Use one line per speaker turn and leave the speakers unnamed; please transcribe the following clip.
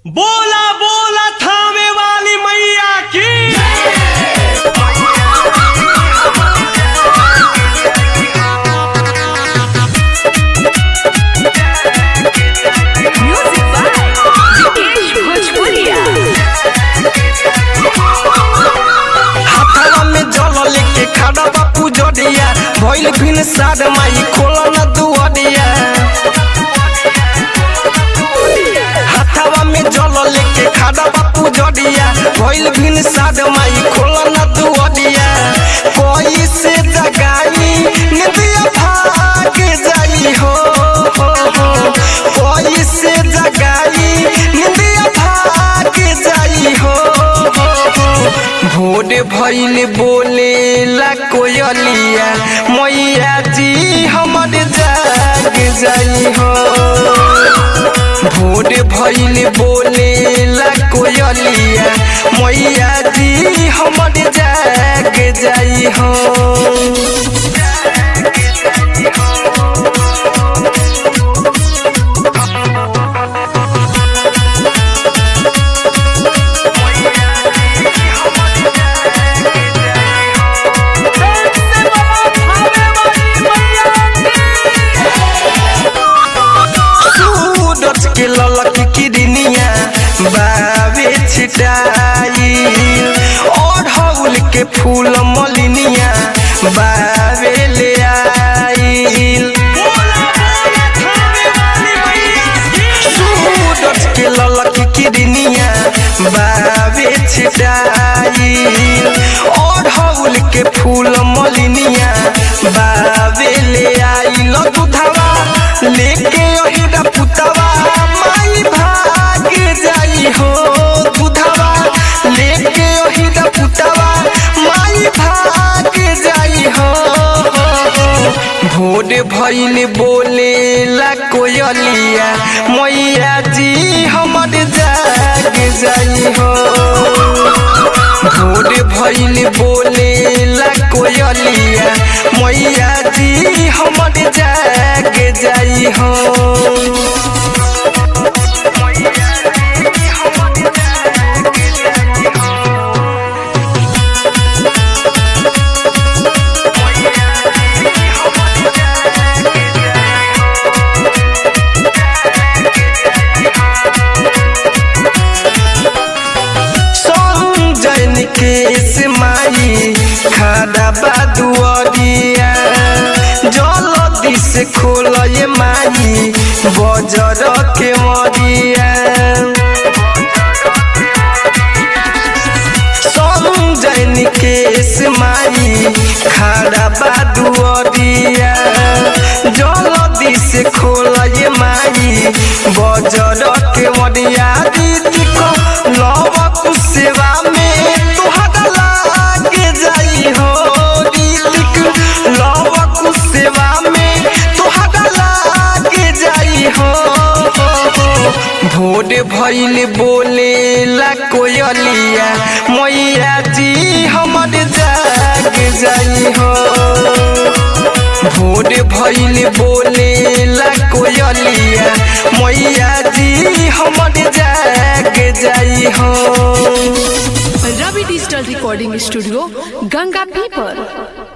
बोला बोला थामे वाली मैया की
Music by Vikesh Bhojpuria.
हाथवा में जल लेके खड़ा बापू जडिया भइल फिन साड माई खोला न दुआरिया हाथवा में जल लेके खड़ा बापू जडिया भइल फिन साड माई खोला न दुआरिया कोई से जगाई निदिया भाग जाई हो हो, हो। कोई से जगाई निदिया भाग जाई हो हो, हो। भोर भइल बोले ला कोयलिया मैया जी हमर जाग जाई हो भोर भइल बोले ला कोयलिया मैया जी हमर जाग जाई हो सूरज के ललक किरनिया बावे छिटाई और हौल के फूल मलिनिया बावे ले आईल सूरज के ललक किरनिया बावे छिटाई और हौल के फूल मलिनिया बावे ले आईल दुधवा लेके ओहिरा पुतवा माई भाग जाई हो दुधवा लेके ओहिरा पुतवा माई भाग जाई हो भोर भइल बोले ला कोयलिया मैया जी हमर जाग जाई हो भोर भइल बोले ला कोयलिया मैया जी हमर जाग जाई हो संजय निकेश माई खादा बादुअरिया जलदी से खोलय माई बजर के मरिया संजय निकेश माई खादा बादुअरिया जलदी से खोलय माई बजर के मरिया दीदी को लवक सेवा में तुहरा लाग जाई हो दीदी लवक सेवा में तुहरा लाग जाई हो भोर भइल बोले ला कोयलिया मैया जी हमर जाग जाई हो भोर भइल बोले ला कोयलिया मैया जी हमर जाग जाई हो
Ravi Digital Recording Studio, Ganga People.